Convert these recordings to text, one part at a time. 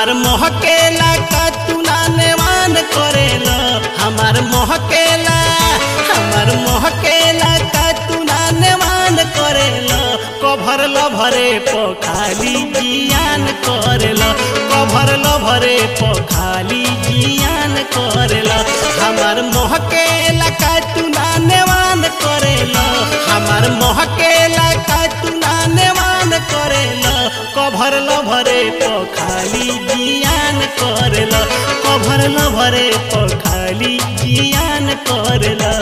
हमार मोहकेला का तू नानेवान करेला हमार मोहकेला हमार मोहकेला का तू नानेवान करेला कभर लभरे पखाली जियान करेला कभर लभरे पखाली जियान करेला हमार मोहकेला का तू नानेवान करेला हमार मोहकेला का तू नानेवान करेला कभर लभरे पखाली जियान करेला कभर लभरे पखाली जियान करेला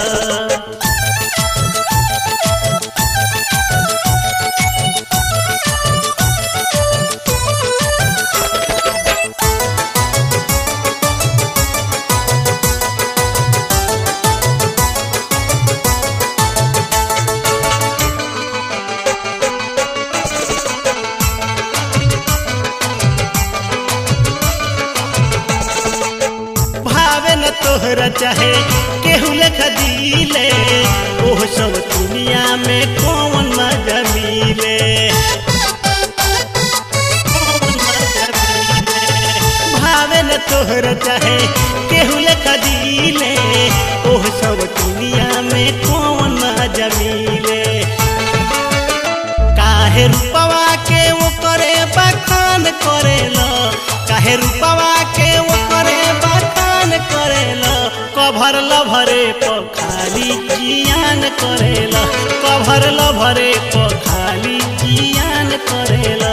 भावे न तोहरा चाहे केहू लेखा दिले ओह सब दुनिया में कौन मजा मिले कौन मजा मिले? भावे न तोहरा चाहे केहू लेखा दिले ओह सब दुनिया में कौन मजा मिले काहे रूपवा के वो करे बखान करेला काहे रूपवा के वो करे बखान करेला कभर लभरे पखाली जियान करेला कभर लभरे पखाली जियान करेला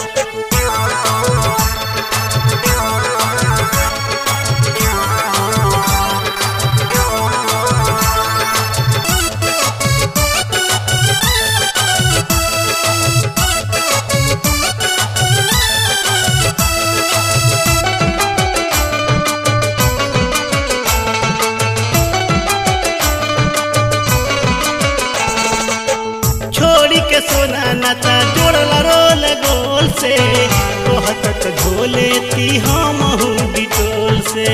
छोड़ी के सोना नाता जोड़ला रोल गोल से कहत त झोले ती हम बिटोल से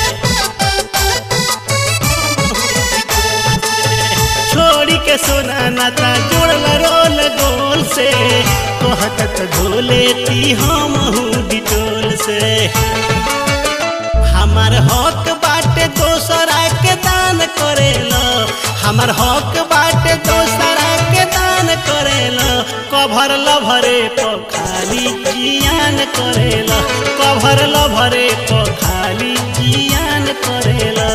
छोड़ी के सोना नाता जोड़ला रोल गोल से कहत त झोले ती हम बिटोल से हमार हक बाटे दोसरा के दान करेला हमार हक बाटे दोसरा के दान करेला कभर लभरे पखाली जियान करेला कभर लभरे पखाली जियान करेला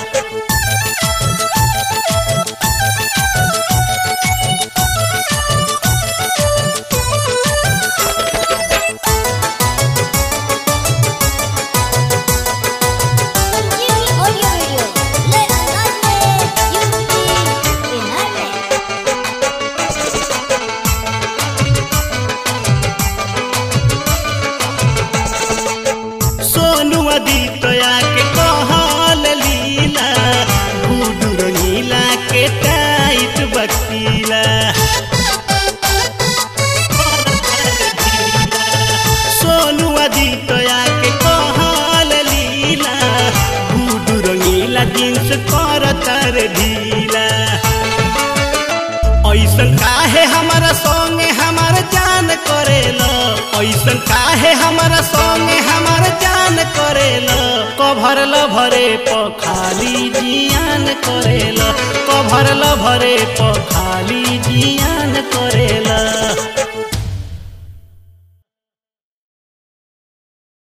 Jimmy Audio Radio. Let us unity in harmony. Sonu अदितया के कहल लीला गुडू रंगीला के टाइट बकीला सोनू अदितया के कहल लीला गुडू रंगीला जींस कर तर ढीला ऐसन काहे हमारा संगे हमार जान करेला ऐसन काहे हमारा संगे हमार जान करेला कभर लभरे पखाली जियान करेला कभर लभरे पखाली